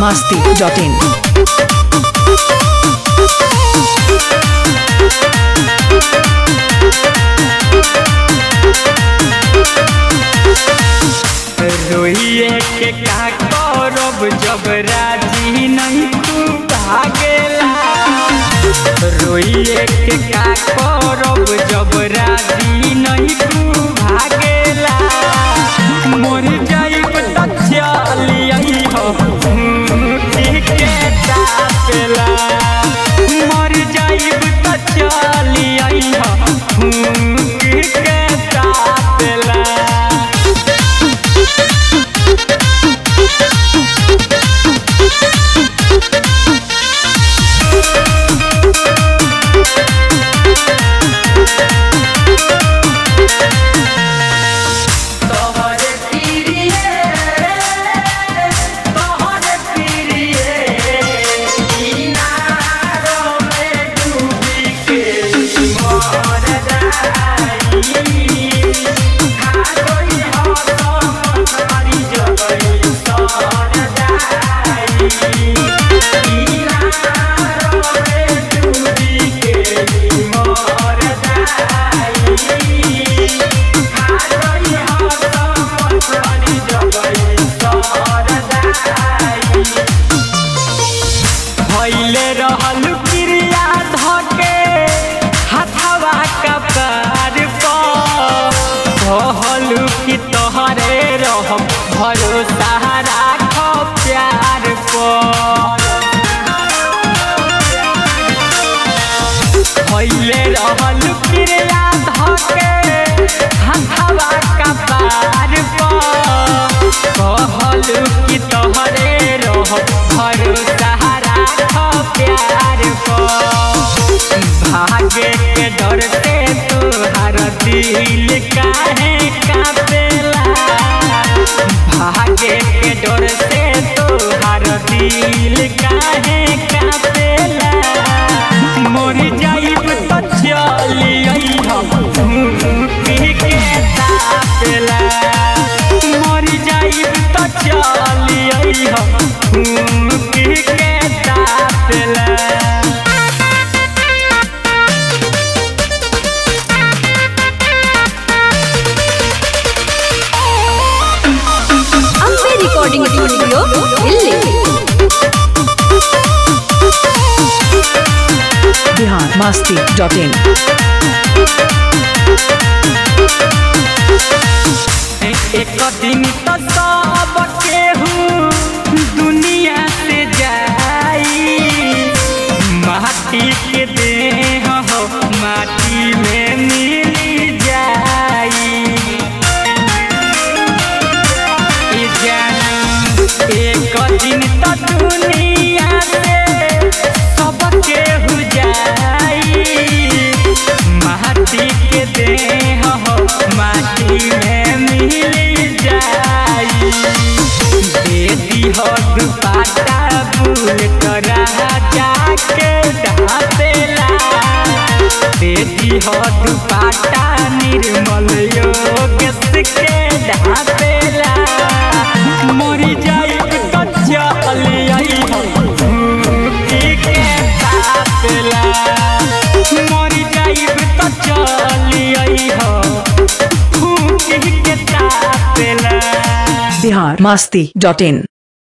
masti.in. रोइए के का करब जब राजी नहीं तू भागेला रोइए के का करब जब राजी नहीं तू भागेला मोर जाइब त चलिए हो के तापेला मर जाइब त चलिए हो के तापेला तोहरे पीरिये तोहरे पीरिये किनारो में डूबी के मर जाई खा गई हो तो मछली जगई सर जाई किनारो में डूबी के मर जाई भैले रहल क्रिया धके हथवा कपार पर कहलू कि तोहरे रह भरोसा राख प्यार पर भैले रहल क्रिया धके हथवा कपार पर कहलू कि तोहरे रह भरोसा राख प्यार पर भागे के डर से तोहर दिल काहे कापेला भागे के डर से तोहर दिल काहे कापेला मोर जाइब त चलिए हम पी के तापेला मोर जाइब त चलिए हम पी के तापेला ಅಂಬೆ ರೆಕಾರ್ಡಿಂಗ್ ಸ್ಟುಡಿಯೋ ಇಲ್ಲಿ Bihar masti.in. एक दिन तो सब केहू दुनिया से जाई माटी के देह हो माटी में मिल जाई ई जानू एक दिन तो दुनिया से सब केहू जाई माटी के देह हो माटी में मिल जाई दे दी हो दुपाटा भूल करा जाके ढापेला दे दी हो दुपाटा निर्मल योग के ढापेला मरी जाई तो चलिए के तापेला मरी जाइब तो चलिए हो फूक के तापेला Bihar masti.in.